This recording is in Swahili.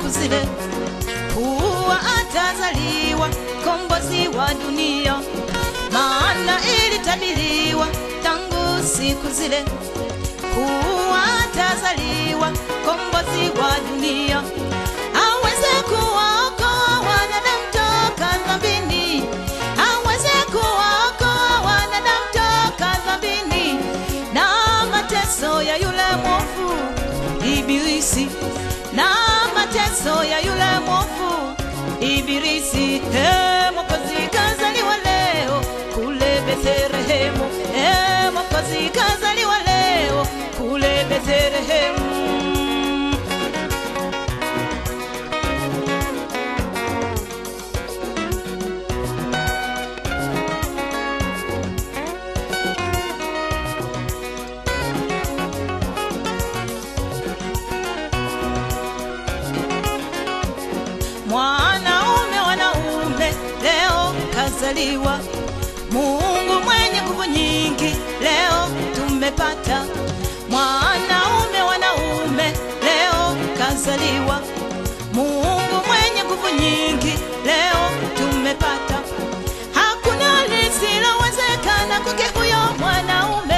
siku zile kuwa atazaliwa kombozi wa dunia, maana ilitabiriwa tangu siku zile kuwa atazaliwa kombozi wa dunia, aweze kuwaokoa wanadamu toka dhambini, aweze kuwaokoa wanadamu toka dhambini na mateso ya yule mwovu Ibilisi, na mateso ya yule mwovu Ibilisi. He, Mwokozi kazaliwa leo kule Bethlehemu, he, Mwokozi kazaliwa leo kule Bethlehemu. mwanaume wanaume leo kazaliwa mungu mwenye nguvu nyingi leo tumepata mwanaume wanaume leo kazaliwa mungu mwenye nguvu nyingi leo tumepata hakuna lisilowezekana kwake huyo mwanaume